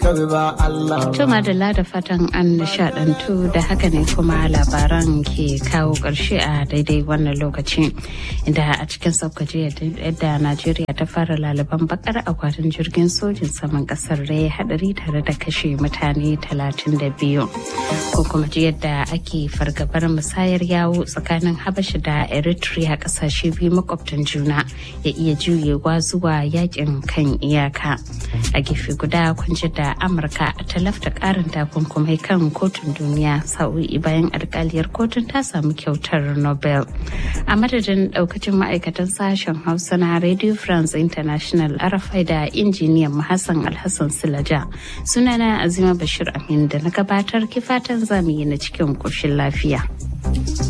tabi ba Allah ba. Tuma da da fatan an nishadantu da haka ne kuma labaran ke kawo ƙarshe a daidai wannan lokaci inda a cikin saukaji yadda Najeriya ta fara laliban bakar akwatin jirgin sojin saman kasar da ya hadari tare da kashe mutane 32 ko kuma ji yadda ake fargabar musayar yawo tsakanin Habasha da Eritrea kasashe biyu makwabtan juna ya iya juyewa zuwa yakin kan iyaka a gefe guda kunji da Amurka ta lafta karin takunkumai kan kotun duniya sa'o'i bayan alkaliyar kotun ta samu kyautar Nobel a madadin daukacin ma'aikatan sashen Hausa na Radio France International Arafai da injiniyan Hassan Alhassan Silaja sunana Azima Bashir Amin da na gabatar kifatan zamu yi na cikin ƙoshin lafiya.